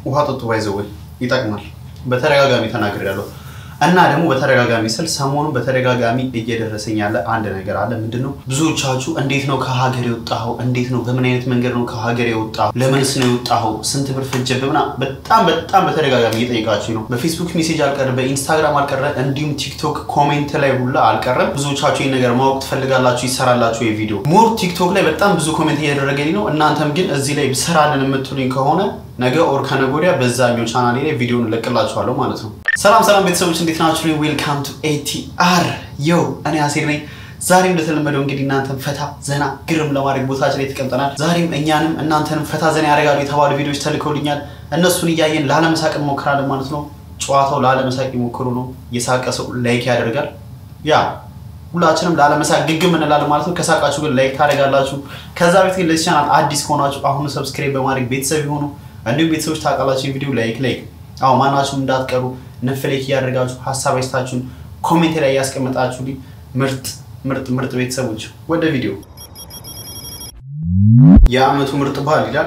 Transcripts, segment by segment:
ውሃ ጠጡ፣ ባይዘወይ ይጠቅማል። በተደጋጋሚ ተናግሬያለሁ እና ደግሞ በተደጋጋሚ ስል ሰሞኑን በተደጋጋሚ እየደረሰኝ ያለ አንድ ነገር አለ። ምንድን ነው? ብዙዎቻችሁ እንዴት ነው ከሀገር የወጣኸው? እንዴት ነው በምን አይነት መንገድ ነው ከሀገር የወጣኸው? ለምንስ ነው የወጣኸው? ስንት ብር ፈጀብህ? ምናምን በጣም በጣም በተደጋጋሚ እየጠየቃችሁ ነው። በፌስቡክ ሜሴጅ አልቀረ፣ በኢንስታግራም አልቀረ፣ እንዲሁም ቲክቶክ ኮሜንት ላይ ሁላ አልቀረም። ብዙዎቻችሁ ይህን ነገር ማወቅ ትፈልጋላችሁ፣ ይሰራላችሁ የቪዲዮ ሞር ቲክቶክ ላይ በጣም ብዙ ኮሜንት እያደረገልኝ ነው። እናንተም ግን እዚህ ላይ ስራልን የምትሉኝ ከሆነ ነገ ኦር ከነገ ወዲያ በዛኛው ቻናሌ ላይ ቪዲዮን እለቅላችኋለሁ ማለት ነው። ሰላም ሰላም ቤተሰቦች እንዴት ናችሁ? ዌልካም ቱ ኤቲአር የው እኔ አሴር ነኝ። ዛሬም እንደተለመደው እንግዲህ እናንተን ፈታ ዘና ግርም ለማድረግ ቦታችን ላይ ተቀምጠናል። ዛሬም እኛንም እናንተንም ፈታ ዘና ያደርጋሉ የተባሉ ቪዲዮዎች ተልከውልኛል። እነሱን እያየን ላለመሳቅ እንሞክራለን ማለት ነው። ጨዋታው ላለመሳቅ ይሞክሩ ነው። የሳቀ ሰው ላይክ ያደርጋል። ያ ሁላችንም ላለመሳቅ ግግም እንላለን ማለት ነው። ከሳቃችሁ ግን ላይክ ታደርጋላችሁ። ከዛ ቤት ግን ለዚህ ቻናል አዲስ ከሆናችሁ አሁኑ ሰብስክራይብ በማድረግ ቤተሰብ የሆኑ እንዲሁም ቤተሰቦች ታውቃላችሁ የቪዲዮ ላይክ ላይክ አዎ ማናችሁም እንዳትቀሩ ነፍ ላይክ እያደረጋችሁ ሀሳብ አይስታችሁን ኮሜንት ላይ እያስቀመጣችሁ ምርጥ ምርጥ ምርጥ ቤተሰቦች ወደ ቪዲዮ የአመቱ ምርጥ ባህል ይላል።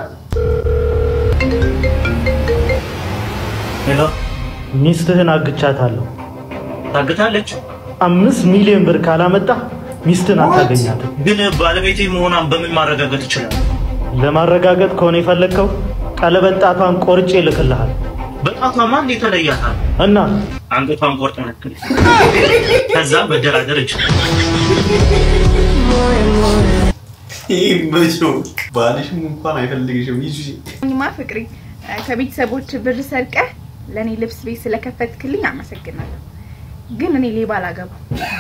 ሄሎ ሚስትህን አግቻታለሁ። ታግታለች። አምስት ሚሊዮን ብር ካላመጣ ሚስትህን አታገኛትም። ግን ባለቤቴ መሆኗን በምን ማረጋገጥ ይችላል? ለማረጋገጥ ከሆነ የፈለግከው ቀለበት ጣቷን ቆርጬ እልክልሃል በጣቷ ማን የተለያታል? እና አንገቷን ቆርጠ ነክል ከዛ መደራደር ይችላል። ይህ መቼ ባልሽም እንኳን አይፈልግሽም ይዙ ማ ፍቅሪ ከቤተሰቦች ብር ሰርቀህ ለእኔ ልብስ ቤት ስለከፈትክልኝ አመሰግናለሁ። ግን እኔ ሌባ አላገባም።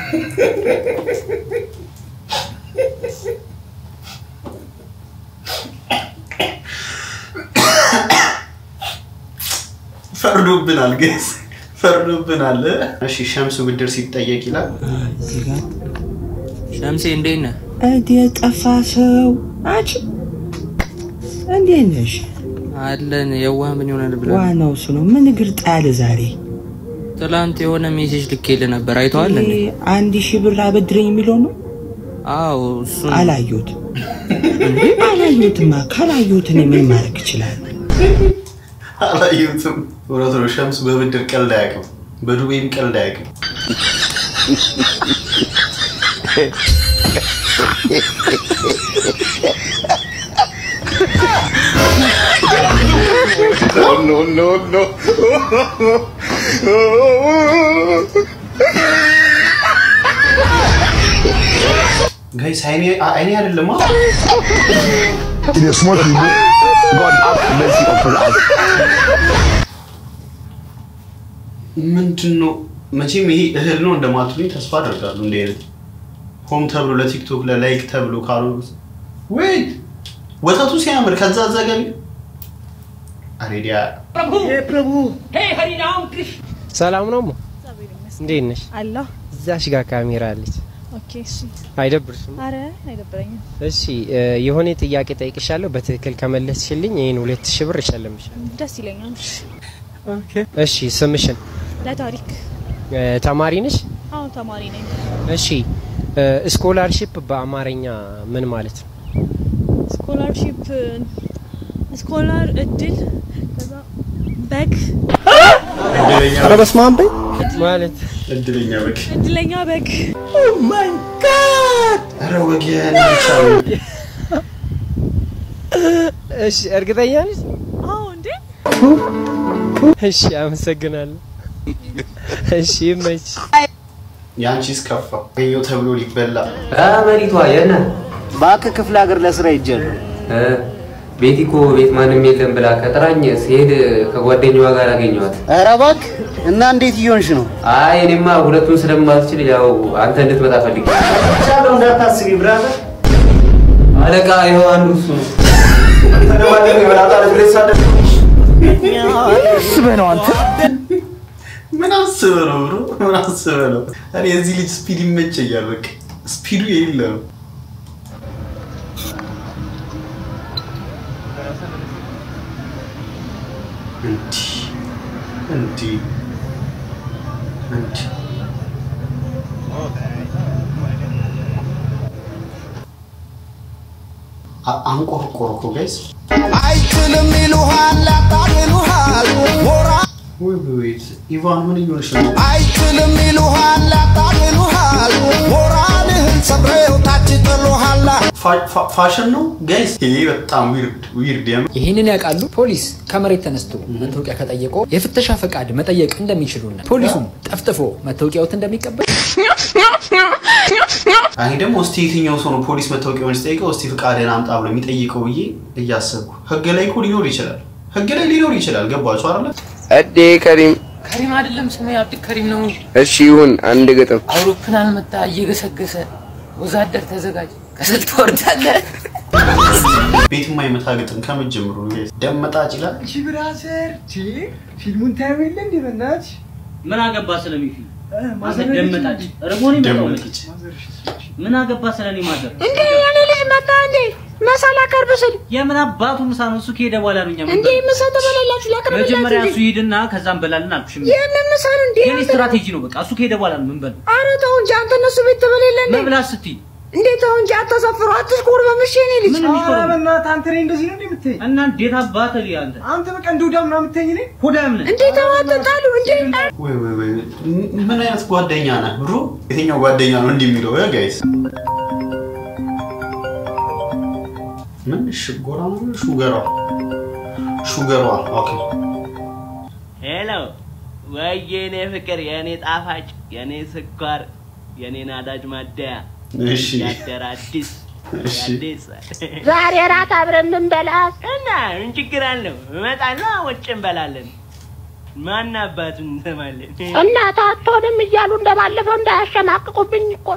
ፈርዶብናል፣ ገስ ፈርዶብናል። እሺ ሸምሱ ብድር ሲጠየቅ ይላል ሸምሴ እንዴት ነህ? እንዴት ጠፋ ሰው? አንቺ እንዴት ነሽ? አለን። የዋህ ምን ይሆናል ብለህ ዋናው እሱ ነው። ምን እግር ጣል ዛሬ? ትላንት የሆነ ሜሴጅ ልኬልህ ነበር። አይተዋል እንዴ? ይሄ አንድ ሺህ ብር አበድረኝ የሚለው ነው። አዎ እሱን አላየሁት አላየሁትማ። ካላየሁት እኔ ምን ማድረግ እችላለሁ? አላየሁትም። እውነት ነው። ሸምሱ በብድር ቀልድ አያውቅም፣ በዱቤም ቀልድ አያውቅም። ጋይስ አይኔ አይኔ አይደለም In a small people, God have mercy upon us. ምንድን ነው መቼም ይሄ እህል ነው እንደማትሉኝ ተስፋ አደርጋለሁ። እንደ አይነት ሆም ተብሎ ለቲክቶክ ለላይክ ተብሎ ካልሆነ ወይ ወተቱ ሲያምር ከዛ ዘገቢ አሬዲያ ሰላም ነው። እንዴት ነሽ? አለሁ። እዛሽ ጋር ካሜራ አለች። ኦኬ፣ እሺ። አይደብርሽም? አረ አይደብረኝም። እሺ እ የሆነ ጥያቄ ጠይቅሻለሁ። በትክክል ከመለስሽልኝ ይህን ሁለት ሺህ ብር እሸልምሻለሁ። ደስ ይለኛል። እሺ ስምሽን? ለታሪክ እ ተማሪ ነሽ? አሁን ተማሪ ነኝ። እሺ እ ስኮላርሺፕ በአማርኛ ምን ማለት ነው? ስኮላርሺፕ ስኮላር እድል ከዛ በግ ኧረ በስመ አብ በይ ማለት እድለኛ በግ እድለኛ በግ ኧረ ወገን ብቻ ነው። እሺ እርግጠኛ ነሽ? አዎ እንዴ እሺ አመሰግናለሁ። እሺ ይመች የአንቺስ ከፋ ገኘው ተብሎ ሊበላ መሪቷ የነ እባክህ ክፍለ ሀገር ለስራ ይጃለሁ። ቤቲ እኮ ቤት ማንም የለም ብላ ከጥራኝ ሲሄድ ከጓደኛዋ ጋር አገኘኋት። ኧረ እባክህ እና እንዴት እየሆንሽ ነው? አይ እኔማ ሁለቱን ስለማትችል ያው አንተ እንድትመጣ ፈልጌ ቻለው። እንዳታስቢ ብራዘር። አለቃ ይኸው አንዱ እሱ ነው። አስበህ ነው አንተ ምን አስበህ ነው ብሮ ምን አስበህ ነው? እኔ የዚህ ልጅ ስፒድ ይመቸኛል። በቃ ስፒዱ የሌለ ነው። እንዲህ እንዲህ እንዲህ አ- አንቆርቆር እኮ ጋይስ አይችልም ይሉሃል፣ ያጣል ይሉሃል ሞራ ወይ ወይ ኢቫን ምን እየሆንሽ ነው? አይችልም ይሉሃል ያጣልሉሃል ሞራልህን ሰብረው ታች ጥሉሃል ፋ- ፋ- ፋሽን ነው ጋይስ። ይሄ በጣም ዊርድ ዊርድ የምር ይህንን ያውቃሉ? ፖሊስ ከመሬት ተነስቶ መታወቂያ ከጠየቀው የፍተሻ ፈቃድ መጠየቅ እንደሚችሉና ፖሊሱም ጠፍጥፎ መታወቂያዎት እንደሚቀበል እኔ ደግሞ እስቲ የትኛው ሰው ነው ፖሊስ መታወቂያውን ሲጠይቀው እስቲ ፍቃድህን አምጣ ብሎ የሚጠይቀው ብዬ እያሰብኩ ህግ ላይ እኮ ሊኖር ይችላል። ህግ ላይ ሊኖር ይችላል። ገባችሁ አይደለ? እዴ ከሪም ከሪም አይደለም ስሜ አብድ ከሪም ነው። እሺ ይሁን አንድ ግጥም አውሮፕላን መጣ እየገሰገሰ ወዛደር ተዘጋጅ ከስል ትወርዳለህ። ቤት የማይመታ ግጥም ከመጀመሩ ደመጣጭ ይላል። እሺ ብራዘር ፊልሙን ታየው የለ እንዴ በእናትሽ ምን አገባ ስለሚፊ ማዘር ደመጣጭ ረቦኒ መጣው መጥጭ ምን አገባ ስለኔ ማዘር እንዴ የኔ ልጅ መጣ እንዴ መሳላ ቀርብ ስል የምን አባቱ ምሳ ነው እሱ ከሄደ በኋላ ነው እኛ ምን እንዴ ምሳ ተበላላችሁ ላቅርብላችሁ መጀመሪያ እንዴ? እሱ ሂድና ከዛም በላልን አልኩሽ የምን ምሳ ነው እንዴ የኔ ስትራቴጂ ነው በቃ እሱ ከሄደ በኋላ ነው ምን በል ኧረ ተው እንጂ አንተ እነሱ ቤት ትበሌለ እንዴ መብላት ስትይ እንዴ ተው እንጂ አታሳፍሩ አትሽኮር በምሽ የኔ ልጅ ምን የሚኮረው? ኧረ በእናትህ አንተ እኔ እንደዚህ ነው እንዴ የምትይኝ እና እንዴት አባተ ልይ አንተ አንተ በቃ እንደ ውዳም ነው የምትይኝ እኔ ሁዳም ነህ እንዴ ተው አትጣሉ እንዴ ወይ ወይ ወይ ምን አይነት ጓደኛ ነህ ብሮ? የትኛው ጓደኛ ነው እንዲህ የሚለው ጋይስ? ምን ሽጎራ ነው? ሹገሯ ሹገሯ። ኦኬ ሄሎ ወይ የኔ ፍቅር የኔ ጣፋጭ የኔ ስኳር የኔ ናዳጅ ማደያ እሺ ያደረ አዲስ እሺ አዲስ ዛሬ ራት አብረን እንበላስ እና ምን ችግር አለው? እመጣለሁ ውጭ እንበላለን። ማን አባቱን እንሰማለን? እናት አትሆንም እያሉ እንደባለፈው እንዳያሸማቅቁብኝ እኮ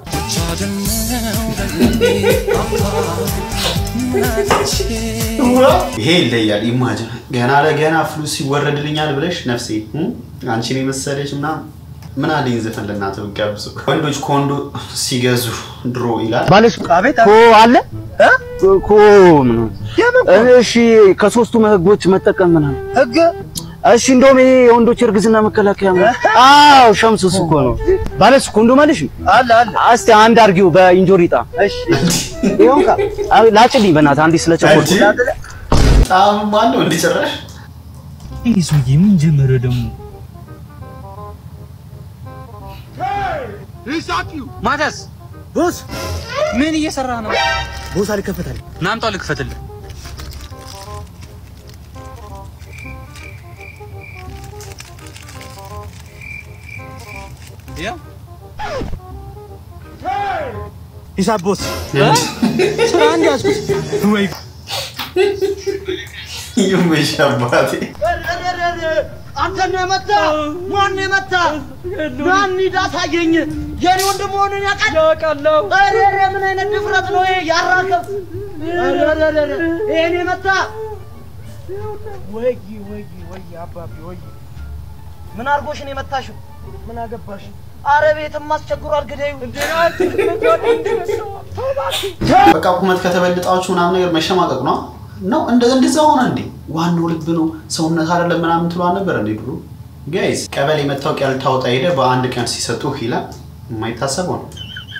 ይሄ ይለያል። ኢማጅን ገና ለገና ፍሉስ ይወረድልኛል ብለሽ ነፍሴ እ? አንቺን የመሰለች ምናምን ምን አለኝ ዘፈን ለእናትህ ብትጋብዙ ወንዶች ኮንዶ ሲገዙ ድሮ ይላል ባለሽ ኮ አለ ኮ ምን እሺ ከሶስቱ ህጎች መጠቀም ምናምን ህግ እሺ እንደውም ይሄ የወንዶች እርግዝና መከላከያ ነው አዎ ሸምሱ እሱ እኮ ነው ባለሽ ኮንዶ ማለሽ አለ አለ እስቲ አንድ አርጊው በኢንጆሪ ጣ እሺ ይሁን ካ ላጭልኝ በእናትህ አንዴ ስለቸኮልኩ ጣም አለው እንደ ጭራሽ ይህ ሰውዬ ምን ጀመረ ደግሞ? ማተስ ቦስ ምን እየሰራ ነው? ቦስ አልከፈታል። ናምጣው ልክፈትልህ። ያው ሂሳብ ቦስ ስራ አንድ ያዝኩት ወይ ይመሽ አባቴ አንተ ነው የመታ? ማን ነው የመታ? ማን ሂድ አሳየኝ። የኔ ወንድም መሆኑን ያውቃል? ያውቃለሁ። ኧረ ኧረ ምን አይነት ድፍረት ነው ይሄ? ያራከብ ኧረ ኧረ ኧረ ይሄን የመታ ወይ ወይ ወይ አባቢ ወይ ምን አድርጎሽ ነው የመታሽው? ምን አገባሽ? አረ ቤትም አስቸግሯል። ግደዩ በቃ ቁመት ከተበልጣችሁ ምናምን ነገር መሸማቀቅ ነው ነው እንደ እንደዛ ሆነ እንዴ? ዋናው ልብ ነው ሰውነት አይደለም ምናምን ትሏል ነበር እንዴ ድሮ? ጋይስ ቀበሌ መታወቂያ ልታወጣ ሄደ በአንድ ቀን ሲሰጡህ ይላል። የማይታሰበው ነው።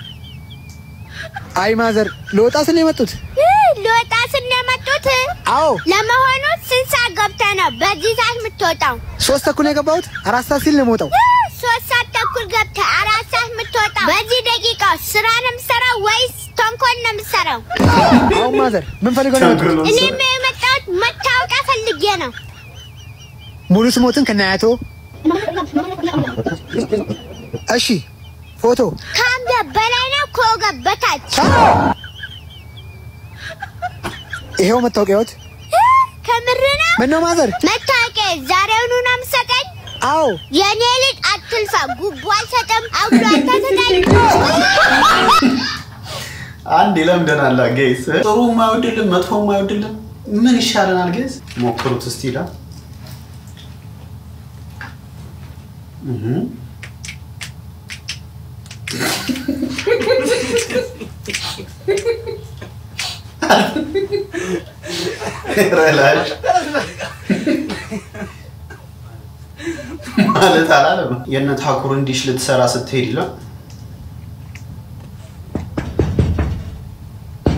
አይ ማዘር ለወጣ ስለ የመጡት ልወጣ ስንመጡት አዎ ለመሆኑ ስንት ሰዓት ገብተህ ነው በዚህ ሰዓት የምትወጣው? ሶስት ተኩል ነው የገባሁት። አራት ሰዓት ሲል ነው የምወጣው። ሶስት ሰዓት ተኩል ገብተህ አራት ሰዓት የምትወጣው በዚህ ደቂቃ ውስጥ ስራ ነው የምትሰራው ወይስ ተንኮል ነው የምትሰራው? አሁን ማዘር ምን ፈልገው ነው የመጡት? እኔም የመጣሁት መታወቂያ ፈልጌ ነው። ሙሉ ስሞትን ከናያቶ እሺ ፎቶ ከአንገት በላይ ነው ከወገብ በታች ይሄው መታወቂያዎት። ከምር ነው? ምነው ማዘር? መታወቂያ ዛሬውኑ ነው የምትሰጠኝ? አዎ የኔ ልጅ አትልፋ፣ ጉቦ አልሰጥም። አውሎ አታሰጠኝ። አንድ ይለምደናል ጋይስ። ጥሩ የማይወድልን መጥፎ የማይወድልን ምን ይሻለናል ጋይስ? ሞክሩት እስቲ ይላል። እህ ረላሽ ማለት አላለም። የእነ ታኩርን ዲሽ ልትሰራ ስትሄድ ይላል።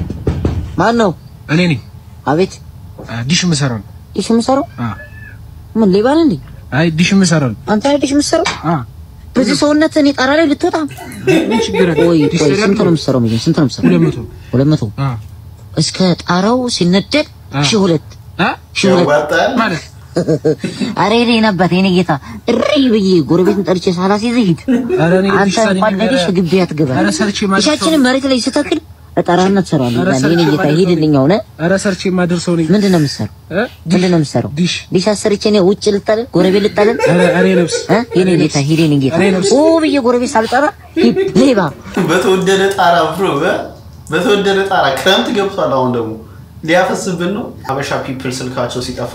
ማን ነው? እኔ ነኝ አቤት ዲሽ የምሰራው ነው። ዲሽ የምሰራው ምን ሌባ ነህ እንዴ? አይ ዲሽ የምሰራው አንተ አይደሽ የምትሰራው? በዚህ ሰውነት እኔ ጣራ ላይ ልትወጣ ምን ችግር አለ? ቆይ ዲሽ ቆይ ሰሪያ ስንት ነው የምትሰራው? መጀመሪያ ስንት ነው የምትሰራው? ሁለት መቶ ሁለት መቶ እስከ ጣራው ሲነደድ ሺህ ሁለት ሺህ ሁለት ያዋጣል ማለት አረ እኔ ነበር የኔ ጌታ እሪ ብዬ ጎረቤትን ጠርቼ ሳላስይዝህ ሂድ። ኧረ እኔ አንተ ዲሽ ሰሪ እንኳን ነገር- ለዲሽ ግቢ አትገባም። ኧረ ሰርቼ ማለት ሰው- ዲሻችንን መሬት ላይ ስተክል እጠራህና ትሰራዋለህ። ኧረ ይላል። ሰርቼ የኔ ጌታ ማለት ሰው ሂድልኝ። አሁን ኧረ ሰርቼ የማደርሰው ነኝ። ምንድን ነው የምትሰራው? ምንድን ነው የምትሰራው? ዲሽ ዲሽ አሰርቼ እኔ ውጭ ልጣለን፣ ጎረቤት ልጣለን። ኧረ እኔ ነብስ እ? የኔ ጌታ ሂድ፣ የኔ ጌታ እኔ ነብስ ኦ ብዬ ጎረቤት ሳልጠራ ሂድ ሌባ በተወደደ ጣራ ብሮ በተወደደ ጣራ ክረምት ገብቷል። አሁን ደግሞ ሊያፈስብን ነው። ሀበሻ ፒፕል ስልካቸው ሲጠፋ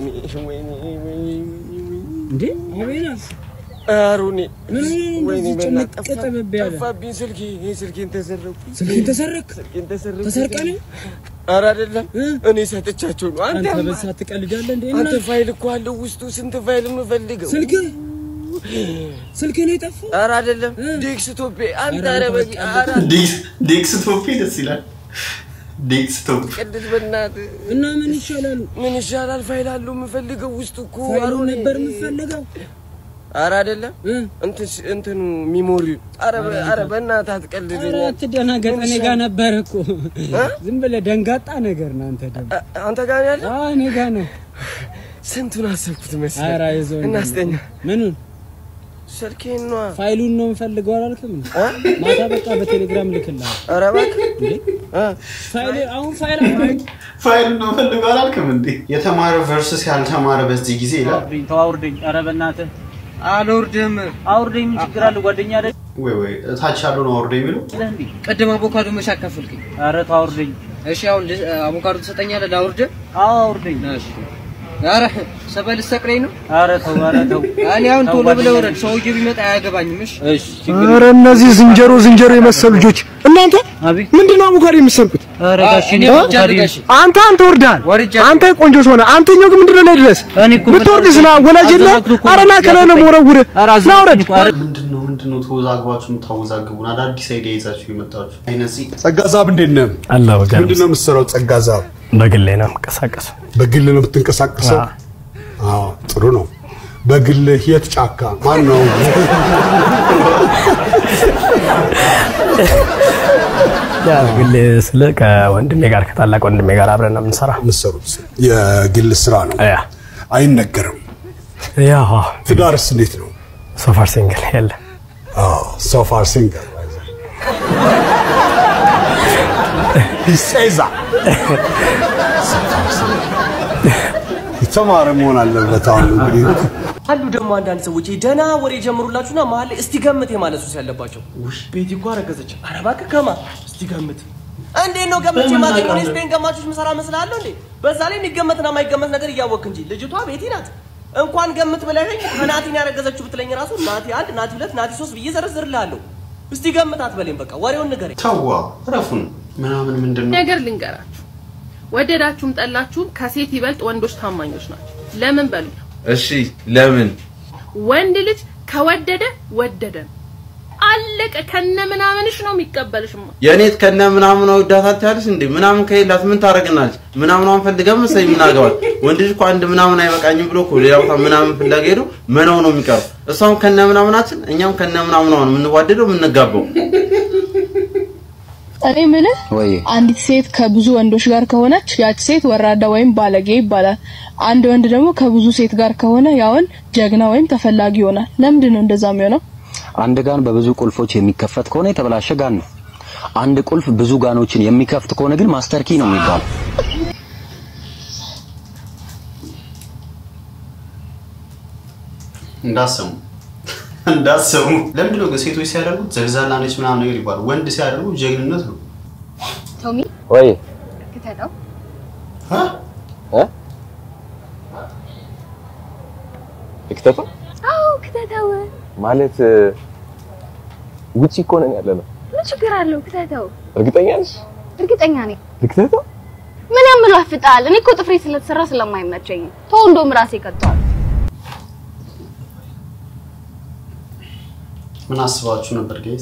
እንዴ አሩኔ ምን ወይኔ እንደዚህ በእናትህ ጭንቅ ጠበብ ያለ? ጠፋብኝ ስልኬ። ይሄ ስልኬን ተሰረኩ። ስልኬን ተሰረክ? ስልኬን ተሰረኩ። ተሰርቀህ ነው? ኧረ አይደለም እኔ ሰጥቻቸው ነው። አንተ አንተ በዛ ትቀልዳለህ እንዴ? አንተ እና- ፋይል እኮ አለው ውስጡ። ስንት ፋይል የምፈልገው ስልክ ስልክ ነው የጠፋው? ኧረ አይደለም ዴስክቶፔ። አንተ ኧረ በግ ኧረ ዴስክቶፕ ደስ ይላል። ዴስክቶፕ ቅድስ በእናትህ እና ምን ይሻላሉ? ምን ይሻላል? ፋይል አለው የምፈልገው ውስጡ እኮ ፋይሉን አሩኔ። ነበር የምፈልገው። ኧረ አይደለም እንትን እንትኑ ሚሞሪ ኧረ በ- ኧረ በእናትህ አትቀልደኝ። ኧረ አትደናገጥ፣ እኔ ጋር ነበር እኮ። ዝም ብለህ ደንጋጣ ነገር ነው አንተ ደግሞ። አንተ ጋር ነው ያለው? አዎ እኔ ጋር ነው። ስንቱን አሰብኩት መሰለህ? ኧረ አይዞህ እናስተኛ ምኑን ስልኬን ነዋ። ፋይሉን ነው የምፈልገው አላልክም? እንዴ? ማታ በቃ በቴሌግራም ልክልሃል። ኧረ እባክህ ፋይል አሁን ፋይል አሁን ፋይል ነው ፈልገው አላልክም እንዴ? የተማረ ቨርስስ ያልተማረ በዚህ ጊዜ ይላል። አውርደኝ፣ ተው አውርደኝ። ኧረ በእናትህ አልወርድም። አውርደኝ። ምን ችግር አለ? ጓደኛ አይደል? ወይ ወይ እታች ያለው ነው አውርደ የሚለው ይለህ እንዴ? ቅድም አቮካዶ መች አካፈልከኝ? ኧረ ተው አውርደኝ። እሺ አሁን ል- አቮካዶ ትሰጠኛለህ? ላውርድ? አዎ አውርደኝ። እሺ። ኧረ ሰበል ልትሰቅለኝ ነው? ኧረ ተው፣ ኧረ ተው። እኔ አሁን ተው ቶሎ ብለህ ጓደኛ ውረድ። ሰውዬው ቢመጣ አያገባኝም። እሺ እሺ፣ ችግር ኧረ እነዚህ ዝንጀሮ ዝንጀሮ የመሰሉ ልጆች እናንተ ምንድን ነው አቮካዶ የምትሰርቁት? ኧረ ጋሼ እኔ እ? አቮካዶ አንተ አንተ ወርዳል። አንተ ቆንጆ ሰሆነ አንተኛው ግን ምንድን ነው ላይ ድረስ ብትወርድስ ና ወላጅ የለ ኧረ ና ከላይ ነው የምወረውርህ ና ውረድ። ምንድን ነው ምንድን ነው ተወዛግባችሁ የምታወዛግቡን? አዳዲስ አይዲያ ይዛችሁ የመጣችሁ አይነዚህ ጸጋዛብ እንዴት ነህ? አላ በጋር ምንድን ነው የምትሰራው? ጸጋዛብ በግሌ ነው የምንቀሳቀሰው። በግል ነው የምትንቀሳቀሰው? አዎ ጥሩ ነው። በግል የት ጫካ ማን ነው? ያ በግሌ ስለ ከወንድሜ ጋር ከታላቅ ወንድሜ ጋር አብረን ነው የምንሰራ። የምትሰሩት የግል ስራ ነው። ያ አይነገርም። ያ ትዳርስ እንዴት ነው? ሶፋር ሲንግል የለ ሶፋር ሲንገር ይሴዛ የተማረ መሆን አለበት። አሁን እንግዲህ አሉ ደግሞ አንዳንድ ሰዎች ደህና ወሬ ጀምሩላችሁና መሀል ላይ እስቲ ገምት የማለት ሱስ ያለባቸው። ቤቲ እኮ አረገዘች። ኧረ እባክህ ከማ እስቲ ገምት። እንዴት ነው ገምቼ በምን ማገኘው? እኔ አውቃለሁ? ስፔን ገማቾች ምሰራ መስላለሁ እንዴ? በዛ ላይ የሚገመትና የማይገመት ነገር እያወቅ እንጂ ልጅቷ ቤቲ ናት። እንኳን ገምት ብለኸኝ ከናቲን ያረገዘችው ብትለኝ ራሱ ናቲ አንድ፣ ናቲ ሁለት፣ ናቲ ሶስት ብዬ ዘረዝርልሃለሁ። እስቲ ገምት አትበለኝ። በቃ ወሬውን ንገረኝ። ተዋ ረፉን ምናምን ምንድን ነው ነገር ልንገራችሁ፣ ወደዳችሁም ጠላችሁም ከሴት ይበልጥ ወንዶች ታማኞች ናቸው። ለምን በሉ፣ እሺ ለምን ወንድ ልጅ ከወደደ ወደደ ነው። አለቀ። ከነ ምናምንሽ ነው የሚቀበልሽማ። የእኔት ከነ ምናምን ወዳታት ያለች እንዴ ምናምን ከሌላት ምን ታደርግናለች? ምናምኗን ፈልገን መሰለኝ ምን አገባል? ወንድ ልጅ እኮ አንድ ምናምን አይበቃኝም ብሎ እኮ ሌላ ቦታ ምናምን ፍለጋ ሄዶ መነው ነው የሚቀረው። እሷም ከነ ምናምናችን እኛም ከነ ምናምኗ ነው የምንዋደደው የምንጋባው። እኔ ምልህ ወይ አንዲት ሴት ከብዙ ወንዶች ጋር ከሆነች ያች ሴት ወራዳ ወይም ባለጌ ይባላል። አንድ ወንድ ደግሞ ከብዙ ሴት ጋር ከሆነ ያ ወንድ ጀግና ወይም ተፈላጊ ይሆናል። ለምንድን ነው እንደዛ የሚሆነው? አንድ ጋን በብዙ ቁልፎች የሚከፈት ከሆነ የተበላሸ ጋን ነው። አንድ ቁልፍ ብዙ ጋኖችን የሚከፍት ከሆነ ግን ማስተር ኪ ነው የሚባለው። እንዳሰሙ እንዳሰሙ ለምንድን ነው ግን ሴቶች ሲያደርጉት ዘልዛላ ነች ምናምን ነገር ይባላል። ወንድ ሲያደርጉ ጀግንነት ነው። ቶሚ ወይ ክተተው። ልክተቱ አዎ ክተተው። ማለት ውጪ እኮ ነን ያለ ነው። ምን ችግር አለው? ክተተው። እርግጠኛ ነሽ? እርግጠኛ ነኝ። ልክተቱ ምን ያመላፍጣል? እኔ እኮ ጥፍሬ ስለተሰራ ስለማይመቸኝ ተው፣ እንደውም ራሴ ቀጥቷል። ምን አስባችሁ ነበር ጋይስ?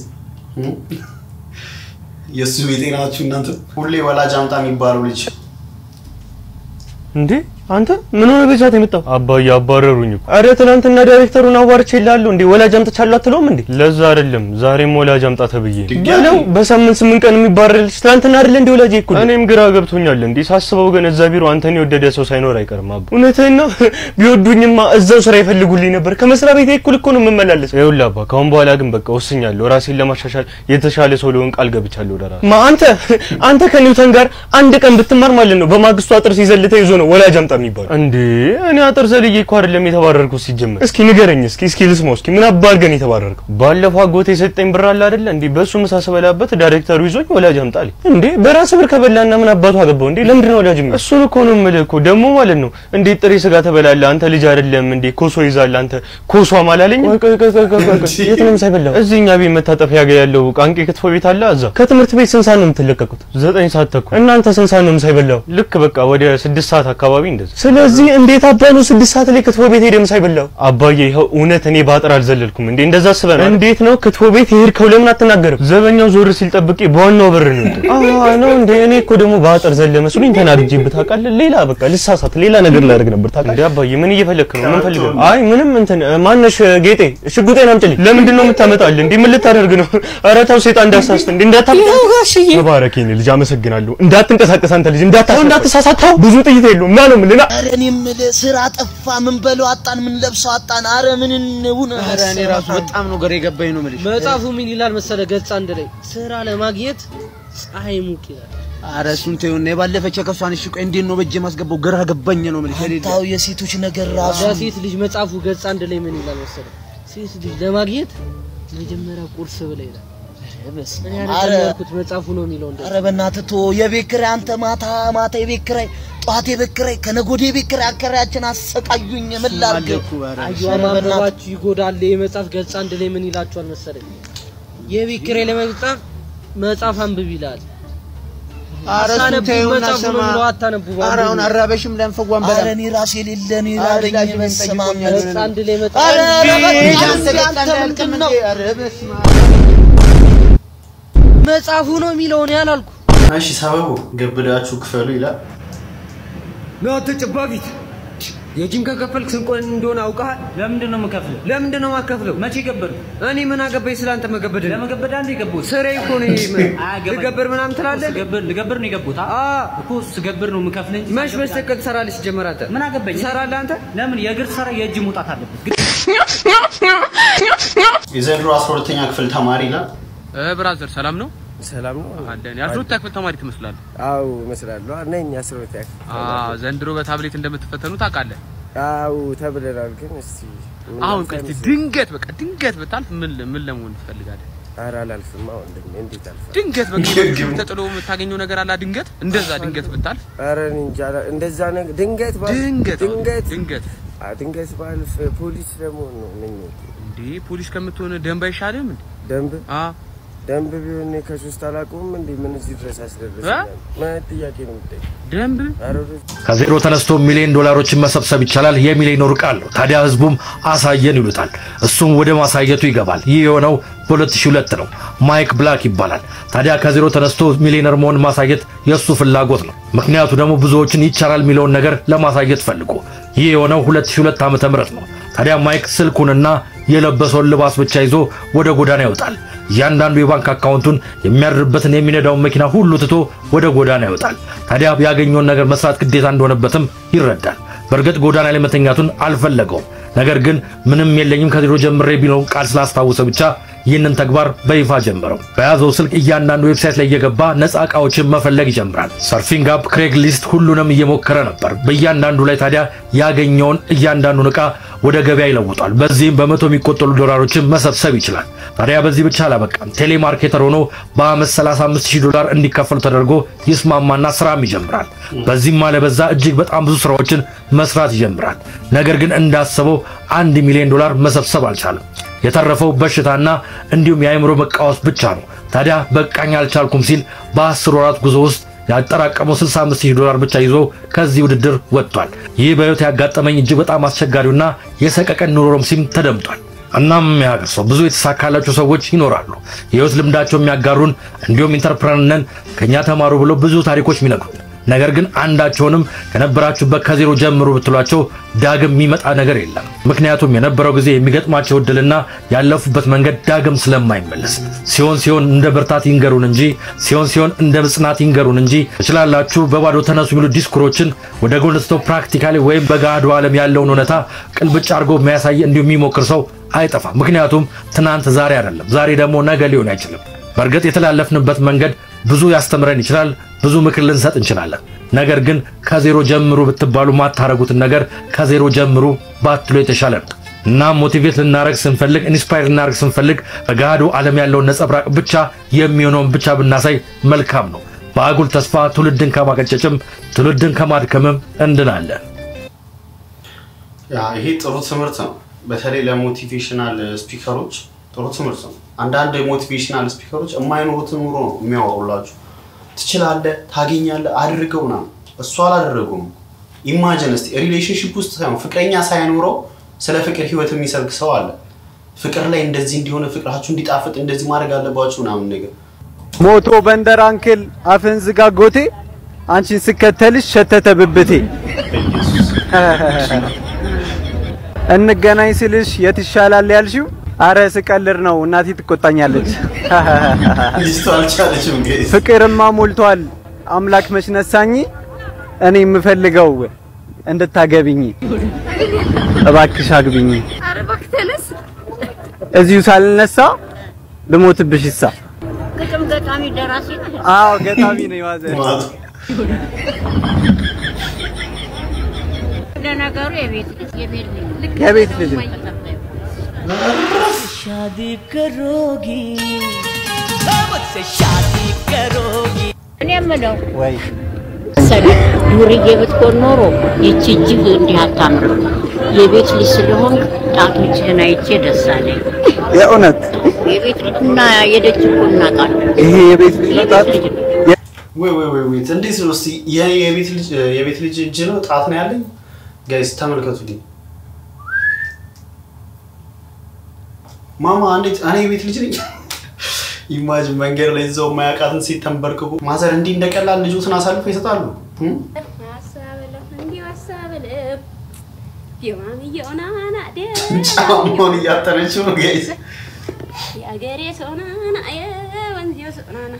የእሱ ቤቴ ናችሁ እናንተ። ሁሌ ወላጅ አምጣ የሚባለው ልጅ እንዴ አንተ ምን ሆነ በዛት የመጣው? አባዬ አባረሩኝ እኮ። አረ ትናንትና ዳይሬክተሩን አዋርቼ እላለሁ እንዴ ወላጅ አምጥቻለሁ አትለውም እንዴ? ለዛ አይደለም ዛሬም ወላጅ አምጣ ተብዬ ነው። በሳምንት ስምንት ቀን የሚባረር ልጅ ትናንትና አይደለ እንዴ ወላጅ እኮ። እኔም ግራ ገብቶኛል እንዴ ሳስበው ግን እዛ ቢሮ አንተን የወደደ ሰው ሳይኖር አይቀርም አባ። እውነትህን ነው። ቢወዱኝማ እዛው ስራ ይፈልጉልኝ ነበር። ከመስሪያ ቤቴ እኩል እኮ ነው የምመላለስ። ይኸውልህ አባ ካሁን በኋላ ግን በቃ ወስኛለሁ። ራሴን ለማሻሻል የተሻለ ሰው ልሆን ቃል ገብቻለሁ። ወደ ራሴ ማ አንተ አንተ ከኒውተን ጋር አንድ ቀን ብትማር ማለት ነው በማግስቱ አጥር ሲዘል ተይዞ ነው ወላጅ አምጣ የሚባለው እንዴ? እኔ አጥር ዘልዬ እኮ አይደለም የተባረርኩት ሲጀመር። እስኪ ንገረኝ እስኪ እስኪ ልስማው እስኪ ምን አባ አድርገን የተባረርከው? ባለፈው አጎቴ የሰጠኝ ብር አለ አይደለ እንዴ? በሱ ምሳ ስበላበት ዳይሬክተሩ ይዞኝ ወላጅ አምጣልኝ። እንዴ በራስ ብር ከበላና ምን አባቱ አገባው እንዴ? ለምንድን ነው ወላጅ የሚሆነው? እሱን እኮ ነው የምልህ እኮ ደግሞ ማለት ነው እንዴት ጥሬ ስጋ ትበላለህ አንተ ልጅ አይደለም እንዴ? ኮሶ ይዛል አንተ ኮሶ አማላለኝ። የት ነው ምሳ የበላው? እዚህ እኛ ቤት መታጠፊያ ጋር ያለው ቃንቄ ክትፎ ቤት አለ እዛ። ከትምህርት ቤት ስንት ሰዓት ነው የምትለቀቁት? ዘጠኝ ሰዓት ተኩል። እናንተ ስንት ሰዓት ነው ምሳ የበላው? ልክ በቃ ወደ ስድስት ሰዓት አካባቢ እንደዛ። ስለዚህ እንዴት አባ ነው ስድስት ሰዓት ላይ ክትፎ ቤት ሄደህ ምሳ የበላው? አባዬ ይኸው እውነት እኔ ባጥር አልዘለልኩም እንዴ እንደዛ አስበህ ነው? እንዴት ነው ክትፎ ቤት የሄድከው? ለምን አትናገርም? ዘበኛው ዞር ሲል ጠብቄ በዋናው በር ነው የወጣው። አዎ ነው እንዴ? እኔ እኮ ደግሞ ባጥር ዘለ መስሎኝ ተናድጄብህ ታውቃለህ? ሌላ በቃ ልሳሳት ሌላ ነገር ላደርግ ነበር ታውቃለህ? እንዴ አባዬ ምን እየፈለክ ነው? ምን ፈልገህ ነው? አይ ምንም እንትን ማነሽ ጌጤ ሽጉጤን አምጪልኝ። ለምንድን ነው የምታመጣልህ? እንዴ ምን ልታደርግ ነው? ኧረ ተው ሴጣን እንዳሳስት እንዴ እንዳታብጥ። ተባረክ የኔ ልጅ አመሰግናለሁ። እንዳትንቀሳቀስ አንተ ልጅ እንዳታሳስት እንዳትሳሳት። ብዙ ጥይት የለውም ና ነው የምልህ ና ኧረ እኔ የምልህ ስራ ጠፋ፣ ምን በለው አጣን፣ ምን ለብሰው አጣን። ኧረ ምን እንውን ኧረ እኔ ራሱ በጣም ነው ግራ የገባኝ ነው የምልሽ። መጽሐፉ ምን ይላል መሰለ ገጽ አንድ ላይ ስራ ለማግኘት ፀሐይ ሙቅ ይላል። ኧረ እሱን ተይውና የባለፈች ከሷን እሺ ቆይ እንዴት ነው በእጄ ማስገባው? ግራ ገባኝ ነው የምልሽ። ታው የሴቶች ነገር ራሱ ለሴት ልጅ መጽሐፉ ገጽ አንድ ላይ ምን ይላል መሰለ ሴት ልጅ ለማግኘት መጀመሪያ ቁርስ ብላ ይላል። እኔ ኧረ አይደለም ያልኩት መጽሐፉ ነው የሚለው እንደዛ። ኧረ በእናትህ ተወው። የቤት ኪራይ አንተ ማታ ማታ የቤት ኪራይ ጠዋት የቤት ኪራይ ከነገ ወዲያ የቤት ኪራይ አከራያችን አሰቃዩኝ። ምን ላድርግ? አየዋ ማንበባችሁ ይጎዳል። ይህ መጽሐፍ ገጽ አንድ ላይ ምን ይላችኋል መሰለኝ የቤት ኪራይ ለመጻፍ መጽሐፍ አንብብ ይላል። ኧረ እሱን አታነቡ፣ ተይውና መጽሐፉ ነው ስማ። የሚለው አታነቡ። ኧረ አሁን አራበሽም ለንፈጓን በላ ኧረ እኔ ራሴ የሌለ እኔ ኧረ ራበኝ። ላጅ ምን በስመ አብ ጠይቆኛል? ገጽ አንድ ላይ መጽሐፍ ኧረ ኧረ እንዴ! በቃ አንተ አንተ ገጽ አንድ ምንድን አያልቅም ነው? እንዴ? ኧረ በስመ አብ። መጽሐፉ ነው የሚለው እኔ አላልኩ። እሺ ሰበቡ ገብዳችሁ ክፈሉ ይላል። ና ተጨባቢት የጂም ከከፈልክ ስንት ቆን እንደሆነ አውቀሃል? ለምንድን ነው የምከፍለው? ለምንድን ነው የማከፍለው? መቼ ገበርኩ? እኔ ምን አገባኝ ስላንተ መገበድ? ለመገበድ አንድ የገቡት ስራዬ እኮ ነው ይሄ። ልገብር ምናምን ትላለህ? ልገብር ልገብር ነው የገቡት አ እኮ ስገብር ነው የምከፍል እንጂ መች በስተቀር ትሰራለህ? ሲጀመር አንተ ምን አገባኝ? ትሰራለህ አንተ? ለምን የእግር ስራ የእጅ መውጣት አለበት? ግን የዘንድሮ 12ኛ ክፍል ተማሪ ይላል። ብራዘር ሰላም ነው? ሰላም ነው አለን። የአስራ ሁለተኛ ክፍል ተማሪ ትመስላለህ። አዎ እመስላለሁ። ነኝ አስራ ሁለተኛ ክፍል አዎ፣ ዘንድሮ በታብሌት እንደምትፈተኑ ታውቃለህ። አዎ ተብለናል። ግን እስቲ ምን አሁን አልፈ ቆይ እስቲ መሰለህ? ድንገት በቃ ድንገት ብታልፍ ምን ምን ለመሆን ትፈልጋለህ? ኧረ አላልፍም። አሁን ወንድሜ እንዴት አልፋለሁ? ድንገት በቃ ተጥሎ የምታገኘው ነገር አለ። ድንገት እንደዛ ድንገት ብታልፍ ኧረ እኔ እንጃ አላ- እንደዛ ነገር ድንገት ባልፍ ድንገት አዎ፣ ድንገት ድንገት አ ድንገት ባልፍ ፖሊስ ለመሆን ነው ምኞቴ። እንዴ ፖሊስ ከምትሆን ደንብ አይሻልም እንዴ? ደንብ አ ደንብ ቢሆን እኔ ከሶስት አላውቀውም እንዴ ምን እዚህ ድረስ አስደረሰኛል? ምን አይነት ጥያቄ ነው የምትጠይቀው? ደንብ ኧረ ወደ- ከዜሮ ተነስቶ ሚሊዮን ዶላሮችን መሰብሰብ ይቻላል የሚሊዮነሩ ቃል ነው። ታዲያ ህዝቡም አሳየን ይሉታል። እሱም ወደ ማሳየቱ ይገባል። ይህ የሆነው በ2002 ነው። ማይክ ብላክ ይባላል። ታዲያ ከዜሮ ተነስቶ ሚሊዮነር መሆን ማሳየት የእሱ ፍላጎት ነው። ምክንያቱ ደግሞ ብዙዎችን ይቻላል የሚለውን ነገር ለማሳየት ፈልጎ ይህ የሆነው 2002 ዓመተ ምህረት ነው። ታዲያ ማይክ ስልኩንና የለበሰውን ልባስ ብቻ ይዞ ወደ ጎዳና ይወጣል። እያንዳንዱ የባንክ አካውንቱን የሚያድርበትን የሚነዳውን መኪና ሁሉ ትቶ ወደ ጎዳና ይወጣል። ታዲያ ያገኘውን ነገር መስራት ግዴታ እንደሆነበትም ይረዳል። በእርግጥ ጎዳና ላይ መተኛቱን አልፈለገውም። ነገር ግን ምንም የለኝም ከዜሮ ጀምሬ ቢለውን ቃል ስላስታወሰ ብቻ ይህንን ተግባር በይፋ ጀመረው። በያዘው ስልክ እያንዳንዱ ዌብሳይት ላይ እየገባ ነፃ ዕቃዎችን መፈለግ ይጀምራል። ሰርፊንግ አፕ፣ ክሬግ ሊስት ሁሉንም እየሞከረ ነበር። በእያንዳንዱ ላይ ታዲያ ያገኘውን እያንዳንዱን ዕቃ ወደ ገበያ ይለውጣል። በዚህም በመቶ የሚቆጠሩ ዶላሮችን መሰብሰብ ይችላል። ታዲያ በዚህ ብቻ አላበቃም። ቴሌማርኬተር ሆኖ በአመት 35000 ዶላር እንዲከፈሉ ተደርጎ ይስማማና ስራም ይጀምራል። በዚህም አለበዛ እጅግ በጣም ብዙ ስራዎችን መስራት ይጀምራል። ነገር ግን እንዳሰበው አንድ ሚሊዮን ዶላር መሰብሰብ አልቻለም። የተረፈው በሽታና እንዲሁም የአእምሮ መቃወስ ብቻ ነው። ታዲያ በቃኝ አልቻልኩም ሲል በአስር ወራት ጉዞ ውስጥ ያጠራቀመው 65000 ዶላር ብቻ ይዞ ከዚህ ውድድር ወጥቷል። ይህ በሕይወት ያጋጠመኝ እጅግ በጣም አስቸጋሪውና የሰቀቀን ኑሮም ሲም ተደምጧል። እናም የሀገር ሰው ብዙ የተሳካላቸው ሰዎች ይኖራሉ። የህይወት ልምዳቸው የሚያጋሩን እንዲሁም ኢንተርፕረነር ነን ከኛ ተማሩ ብሎ ብዙ ታሪኮች የሚነግሩን ነገር ግን አንዳቸውንም ከነበራችሁበት ከዜሮ ጀምሩ ብትሏቸው ዳግም የሚመጣ ነገር የለም። ምክንያቱም የነበረው ጊዜ የሚገጥማቸው እድልና ያለፉበት መንገድ ዳግም ስለማይመለስ ሲሆን ሲሆን እንደ ብርታት ይንገሩን እንጂ ሲሆን ሲሆን እንደ ምጽናት ይንገሩን እንጂ ትችላላችሁ በባዶ ተነሱ የሚሉ ዲስኩሮችን ወደ ጎን ስተው ፕራክቲካሊ ወይም በገሃዱ ዓለም ያለውን እውነታ ቅልብጭ አድርጎ የሚያሳይ እንዲሁ የሚሞክር ሰው አይጠፋም። ምክንያቱም ትናንት ዛሬ አይደለም፣ ዛሬ ደግሞ ነገ ሊሆን አይችልም። በእርግጥ የተላለፍንበት መንገድ ብዙ ያስተምረን ይችላል፣ ብዙ ምክር ልንሰጥ እንችላለን። ነገር ግን ከዜሮ ጀምሩ ብትባሉ ማታረጉትን ነገር ከዜሮ ጀምሩ ባትሎ የተሻለ ነው። እና ሞቲቬት ልናረግ ስንፈልግ ኢንስፓየር ልናረግ ስንፈልግ በገሃዱ ዓለም ያለውን ነጸብራቅ ብቻ የሚሆነውን ብቻ ብናሳይ መልካም ነው። በአጉል ተስፋ ትውልድን ከማቀጨጭም ትውልድን ከማድከምም እንድናለን። ያ ይሄ ጥሩ ትምህርት ነው። በተለይ ለሞቲቬሽናል ስፒከሮች ጥሩ ትምህርት ነው። አንዳንድ ሞቲቬሽናል ስፒከሮች የማይኖሩትን ኑሮ ነው የሚያወሩላችሁ። ትችላለህ፣ ታገኛለህ፣ አድርገው ምናምን። እሱ አላደረጉም። ኢማጅን እስቲ ሪሌሽንሽፕ ውስጥ ሳይሆን ፍቅረኛ ሳይኖረው ስለ ፍቅር ህይወት የሚሰብክ ሰው አለ። ፍቅር ላይ እንደዚህ እንዲሆነ ፍቅራችሁ እንዲጣፍጥ እንደዚህ ማድረግ አለባችሁ ምናምን ነገር ሞቶ በንደር አንክል አፍን ዝጋ ጎቴ አንቺን ስከተልሽ ሸተተ ብብቴ እንገናኝ ስልሽ የት ይሻላል ያልሽው አረ ስቀልር ነው እናቴ ትቆጣኛለች ልጅቷ አልቻለችም ጋይስ። ፍቅርማ ሞልቷል አምላክ መች ነሳኝ እኔ የምፈልገው እንድታገብኝ እባክሽ አግቢኝ ኧረ እባክህ ተነስ። እዚሁ ሳልነሳ ልሞትብሽ ይሳ ግጥም ገጣሚ ደራሲ ነህ? አዎ ገጣሚ ነኝ ማዘር ለነገሩ የቤት ልጅ የቤት ልጅ ልክ የቤት ልጅ ነው። शादी करोगी मुझसे शादी करोगी እኔ የምለው ወይ መሰለህ ዱርዬ ብትሆን ኖሮ ይቺ እጅግ እንዲህ አታምርም። የቤት ልጅ ስለሆንክ ጣቶችህን አይቼ ደስ አለኝ። የእውነት የቤት ልጅ እና የደጅ እኮ እናውቃለን። ይሄ የቤት ልጅ ነው ጣት ወይ ወይ ወይ ወይ እንዴት ነው እስቲ የኔ የቤት ልጅ የቤት ልጅ እጅ ነው ጣት ነው ያለኝ ጋይስ ተመልከቱልኝ ማማ እንዴት እኔ የቤት ልጅ ነኝ ኢማጅን መንገድ ላይ እዛው የማያውቃትን ሴት ተንበርክኮ ማዘር እንዲህ እንደቀላል ልጆትን አሳልፈው ይሰጣሉ እም? ጫማውን እያጠነችው ነው ጋይስ የአገሬ ሰው ናና የወንዜው ሰው ናና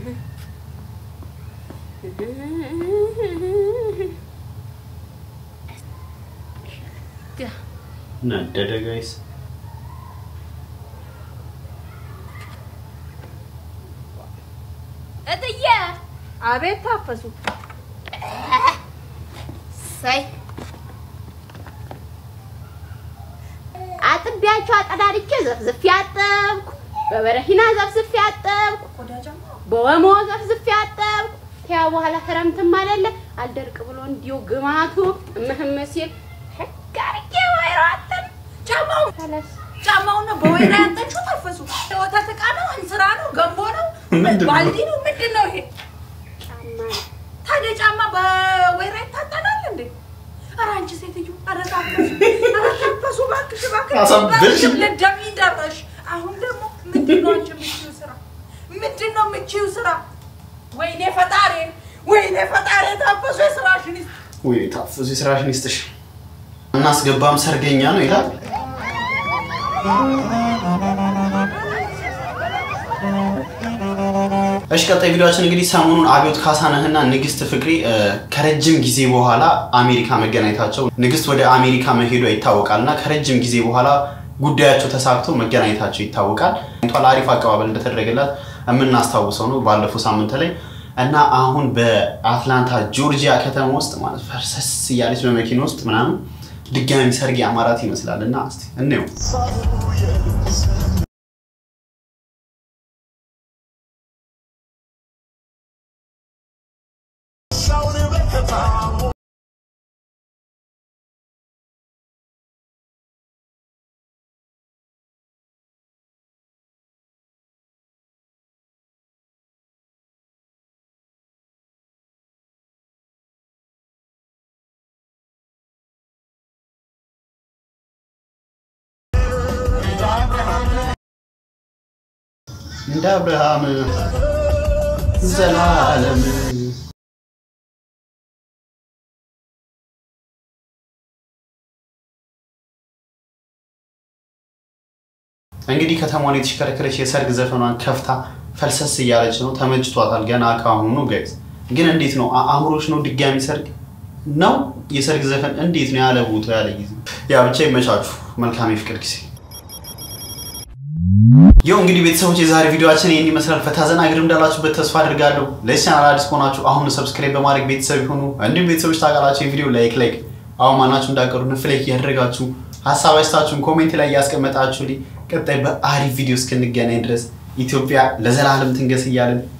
ነደደ ጋይስ እትዬ አቤት ታፈሱ ሳይ አጥቢያቸው አጠዳድቼ ዘፍዝፌ አጠብኩ። በበረሂና ዘፍዝፌ አጠብኩ። በወሞ ዘፍዝፌ አጠብኩ። ከያ በኋላ ክረምትም አይደለ አልደርቅ ብሎ እንዲሁ ግማቱ እምህም ሲል ሕግ አድርጌ ወይራ አጠን ጫማው ጫማውን ነው በወይራ ያጠንሽው ታፈሱ። የወተት ዕቃ ነው፣ እንስራ ነው፣ ገንቦ ነው፣ ምንድን ነው? ባልዲ ነው፣ ምንድን ነው ይሄ? ታዲያ ጫማ በወይራ ይታጠናል እንዴ? ኧረ አንቺ ሴትዮ፣ ኧረ ታፈሱ፣ ኧረ ታፈሱ፣ እባክሽ እባክሽ፣ አሳበድሽ። እባክሽ ልትደፊ ደረሽ። አሁን ደግሞ ምንድን ነው አንቺ የምትችይው ስራ? ምንድን ነው የምትችይው ስራ? ወይኔ ፈጣሪ፣ ወይኔ ፈጣሪ፣ ታፈሱ የስራሽን ይስጥ። ወይ ታፍዙ የስራሽን ይስጥሽ እናስገባም ሰርገኛ ነው ይላል እሺ ቀጣይ ቪዲዮችን እንግዲህ ሰሞኑን አብዮት ካሳነህና ንግስት ፍቅሬ እ፣ ከረጅም ጊዜ በኋላ አሜሪካ መገናኘታቸው ንግስት ወደ አሜሪካ መሄዷ ይታወቃል እና ከረጅም ጊዜ በኋላ ጉዳያቸው ተሳክቶ መገናኘታቸው ይታወቃል። ቷል አሪፍ አቀባበል እንደተደረገላት የምናስታውሰው ነው ባለፈው ሳምንት ላይ እና አሁን በአትላንታ ጆርጂያ ከተማ ውስጥ ማለት ፈርሰስ እያለች በመኪና ውስጥ ምናምን ድጋሚ ሰርግ አማራት ይመስላል እና እስቲ እንየው። እንደ አብርሃም ዘላለም እንግዲህ ከተማዋን የተሽከረከረች የሰርግ ዘፈኗን ከፍታ ፈልሰስ እያለች ነው። ተመችቷታል ገና ከአሁኑ ጋይዝ። ግን እንዴት ነው አ- አእምሮሽ ነው ድጋሚ ሰርግ ነው የሰርግ ዘፈን እንዴት ነው ያለ ቦታ ያለ ጊዜ ያ ብቻ ይመቻችሁ። መልካም የፍቅር ጊዜ። ይኸው እንግዲህ ቤተሰቦች የዛሬ ቪዲዮችን ይህን ይመስላል። ፈታ ዘና ግድም እንዳላችሁበት ተስፋ አድርጋለሁ። ለዚህ ቻናል አዲስ ከሆናችሁ አሁን ሰብስክራይብ በማድረግ ቤተሰብ ይሁኑ። እንዲሁም ቤተሰቦች ታውቃላችሁ የቪዲዮ ላይክ ላይክ አሁን ማናችሁ እንዳቀሩ ንፍላይክ እያደረጋችሁ ሀሳብ አስተያየታችሁን ኮሜንት ላይ እያስቀመጣችሁልኝ ቀጣይ በአሪፍ ቪዲዮ እስክንገናኝ ድረስ ኢትዮጵያ ለዘላለም ትንገስ እያልን